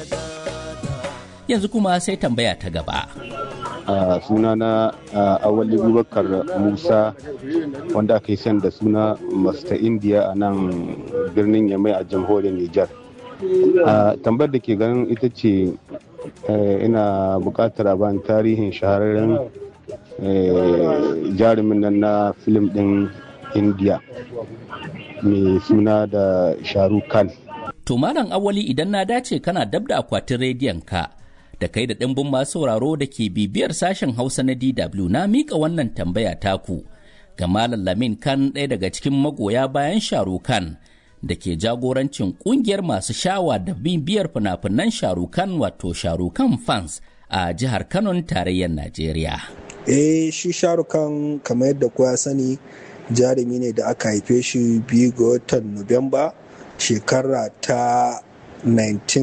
Yanzu kuma sai tambaya ta gaba. a suna na awali bubakar musa wanda aka yi san da suna masta india a nan birnin yamai a jamhuriyar nijar tambayar da ke ganin ita ce ina bukatar ban tarihin shahararren jarumin nan na filim din india mai suna da shahrukh khan To Malam Awali idan na dace kana dab da akwatin rediyon ka da kai da ɗimbin masu sauraro da ke bibiyar sashen Hausa na DW na mika wannan tambaya taku ga Malam Lamin Khan ɗaya daga cikin magoya bayan Sharu Khan da ke jagorancin ƙungiyar masu shawa da bibiyar fina-finan Sharu Khan wato Sharu Khan fans a jihar Kano tarayyar Najeriya. Eh shi Sharu Khan kamar yadda kowa sani jarumi ne da aka haife shi biyu ga watan Nuwamba shekara ta 19